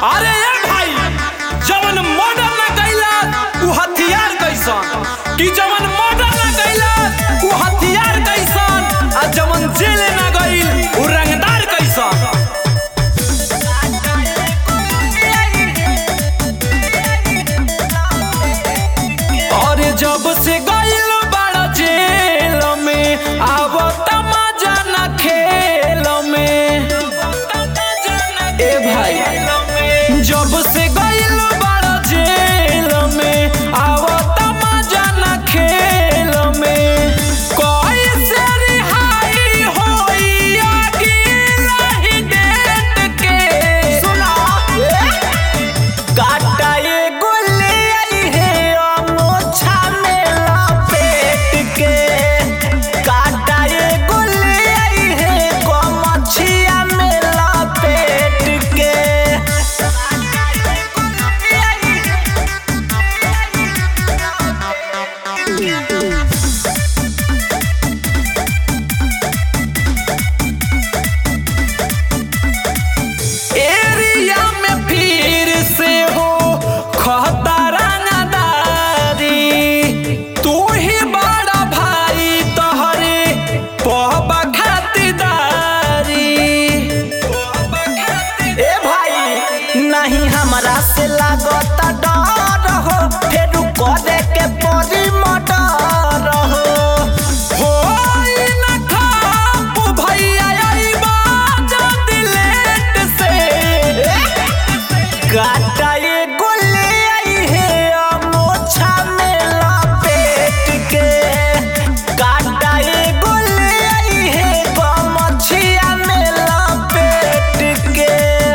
अरे ए भाई जवन मर्डर ना कैला उ हथियार कैसन कि जवन मर्डर ना कैला उ हथियार कैसन आ जवन जेल ना गइल उ रंगदार कैसन अरे जब से गइल बड़ा जेल में आब मजा ना खेल में ए भाई जब से गइल बड़ा जेल में आब मजा ना खेल में कैसे रिहाई होई अगिला ही डेट के सुना काटा ये गोले आई है अमोछा में लपेट के काटा ये गोले आई है कमछिया में लपेट के एरिया में फिर से हो खतरा नदारी तू ही बड़ा भाई तोहरे पहबा खातिरदारी ए भाई नहीं हमरा से लागता डर हो फिर करे के परी मटर हो होई न खाप भैया अइबा जल्दी लेट से काटा ये गोले आई है अमोछा में लपेट के काटा ये गोले आई है गमछिया में लपेट के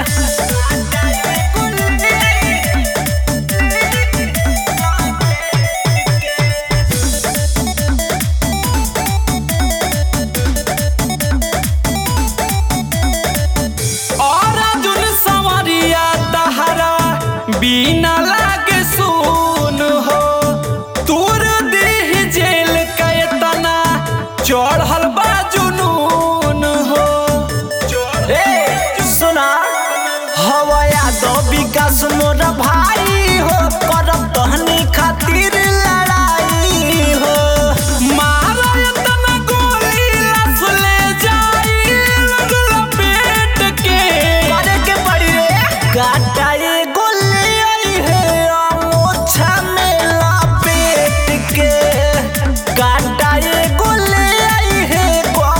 और अर्जुन संवरिया तहरा बिना लागे सुन हो तूर देह जेल के तना चढ़ल बा जुनून हो ए सुना हवया दो विकास मोर भाई हो करब तहनी खातिर लड़ाई हो मारा तना गोली लस ले जाई लगल पेट के करे के पड़ी रे काटा ये गोली आई है अमोछा में लपेट के काटा ये गोली आई है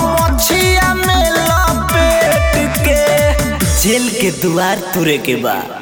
गमछिया में लपेट के जेल के द्वार तुरे के बाद